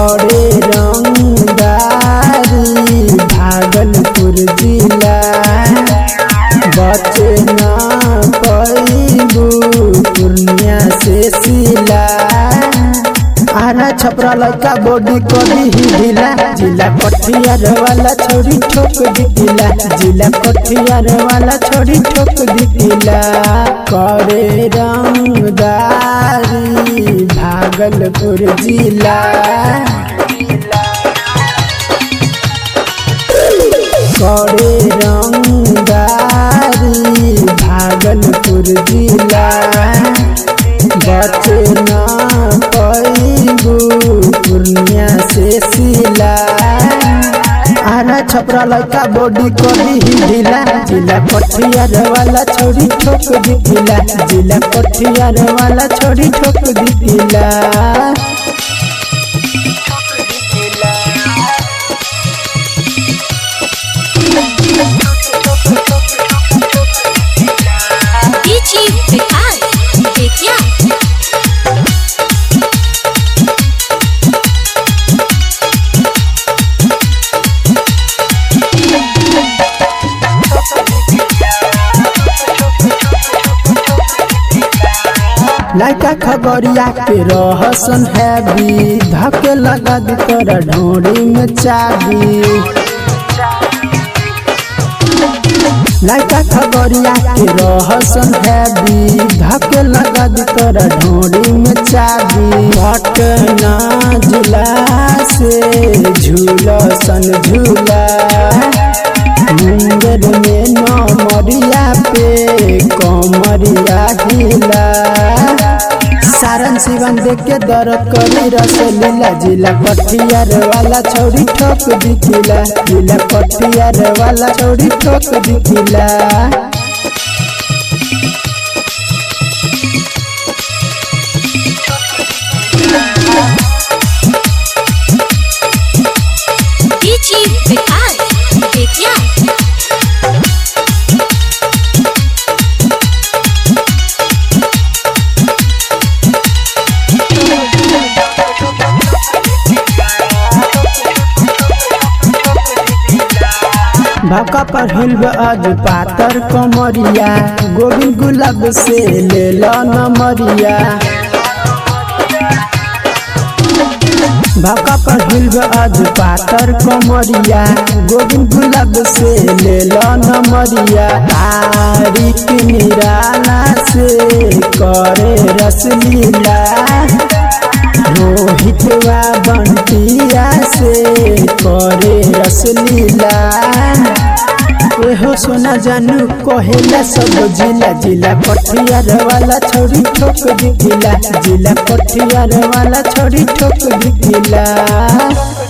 करे रंगदारी भागलपुर जिला बचे ना पैबू पूर्णिया से सिला आरा छपरा लड़का बॉडी कभी ही ढीला जिला कठियार वाला छोड़ी ठोक दिखिला जिला कठियार वाला छोड़ी ठोक दिखिला करे रंगदारी भागलपुर जिला करे रंगदारी भागलपुर जिला बचे ना पैबू पूर्णिया से सिला आरा छपरा लड़का बॉडी कभी ही ढीला जिला कठियार वाला छोड़ी ठोक दिखिला जिला कठियार वाला छोड़ी ठोक दिखिला DJ Vikas Vidya लड़का खबरिया के रहसन हैवी धके लगा दी तोरा ढोरी में चाबी लड़का खबरिया के रहसन हैवी धके लगा दी तोरा ढोरी में चाबी पटना जिला से झूलसन झूला मुंगेर में नमरिया पे कमरिया हिला सारन सिवन देख के दर्द करी रस लीला जिला कठियार वाला छोड़ी ठोक दिखिला जिला कठियार वाला छोड़ी ठोक दिखिला DJ Vikas Vidya भाका पर हिलब आज पातर कमरिया गोविंद गुलाब से ले लो नमरिया भाका पर हिलब आज पातर कमरिया गोविंद गुलाब से ले लो नमरिया तारीख निराला से करे रसलीला रोहितवा बंटिया से करे रसलीला एहो सोना जानू कहेला सब जिला जिला कठियार वाला छोड़ी ठोक दिखिला जिला कठियार वाला छोड़ी ठोक दिखिला